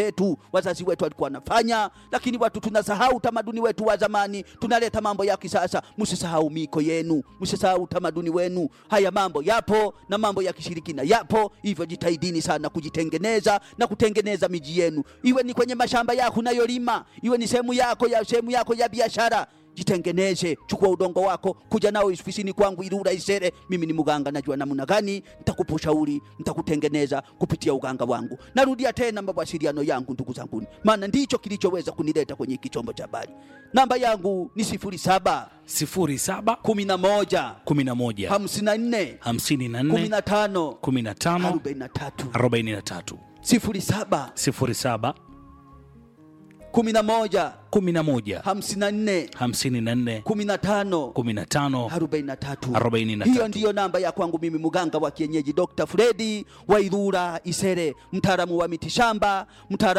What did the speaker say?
yetu wazazi wetu walikuwa wanafanya, lakini watu tunasahau utamaduni wetu wa zamani, tunaleta mambo ya kisasa. Msisahau miko yenu, msisahau utamaduni wenu. Haya mambo yapo na mambo ya kishirikina yapo, hivyo jitahidini sana kujitengeneza na kutengeneza miji yenu, iwe ni kwenye mashamba yako unayolima, iwe ni sehemu yako ya sehemu yako ya biashara jitengeneze, chukua udongo wako, kuja nao ofisini kwangu Ilula Isere. Mimi ni mganga, najua namna gani nitakupa ushauri, nitakutengeneza kupitia uganga wangu. Narudia tena mawasiliano yangu, ndugu zangu, maana ndicho kilichoweza kunileta kwenye hiki chombo cha habari. Namba yangu ni sifuri saba 07 kumi na moja 11 hamsini na nne kumi 54 na tano 15 arobaini na tatu 43 sifuri saba 07 kumi na moja 11 hamsini na nne 54 kumi na tano 15 43. 43. Hiyo ndiyo namba ya kwangu mimi mganga wa kienyeji Dr. Fredi Wairura Isere, mtaalamu wa mitishamba, mtaalamu